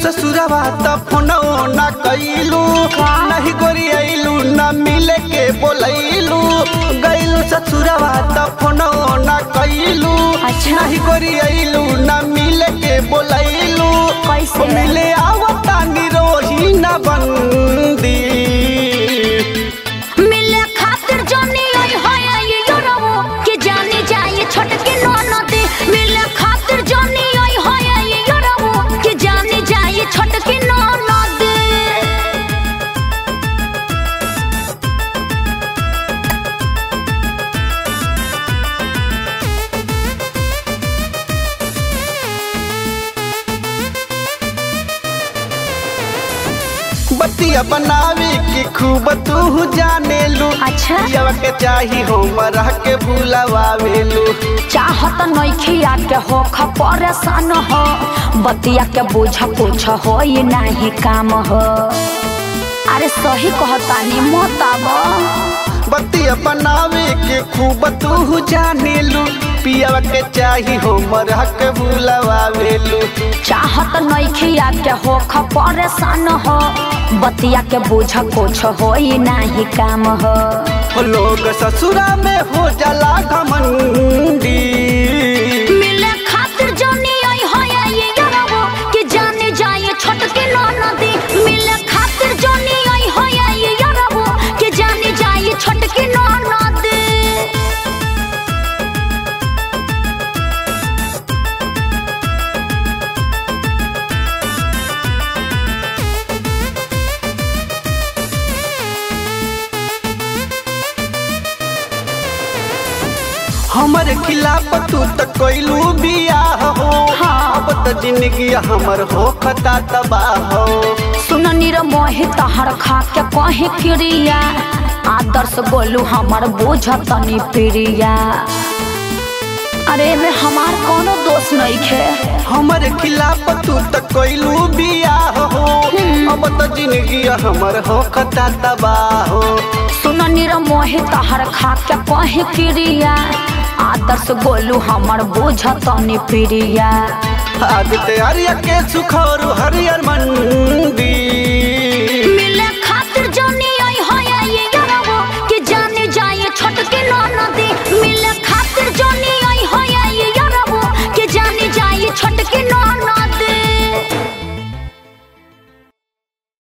ससुरवा त फोनो ना कैलू नहीं गोरी आइलू ना मिले के बोलैलू गैलू ससुरवा त फोनो ना कैलू अच्छा। नहीं गोरी आइलू ना मिले के बोलैलू कैसे? मिले आवता निरोही ना बंदी मिले खातिर जानी आई हाय आई योरवो के जाने जाए छोटके ननदी मिले खातिर जानी आई हाय आई योरवो के जाने जाए छोटके ननदी बतिया बनावे के खूब तू जाने लू अच्छा। पियवा के चाही हमरा के भूलवावेलू चाहत नइखिया के हो ख परेशान हो बतिया के बुझ कुछ हो ये नाही काम हो अरे सही कहतानी मोताब बतिया बनावे के खूब तू जाने लू पियवा के चाही हमरा के भूलवावेलू चाहत नइखिया के हो ख परेशान हो बतिया के बुझ कुछ हो ये नाही काम हो हो लोग ससुरा में हो जाला घमंडी मिले खातिर जानी आई हाय आई यारवो के जाने जाए छोटके ननदी मिले खातिर जानी आई हाय आई यारवो के जाने जाए छोटके ननदी हमर खिलाफ तू त कोइलू बियाह हो हाँ। अब त जिंदगी हमर हो खता तबाह हो सुननी रे मोहि तहर खा के कहे क्रिया आदर्श बोलू हमर बुझतनी प्रिया अरे में हमार कोनो दोष नहीं खे हमर खिलाफ तू त कोइलू बियाह हो अब त जिंदगी हमर हो खता तबाह हो सुननी रे मोहि तहर खा के कहे क्रिया आदर्श बोलू हमर बुझतनी प्रिया आदित्य आर्य के सुखोर हरियर मंदी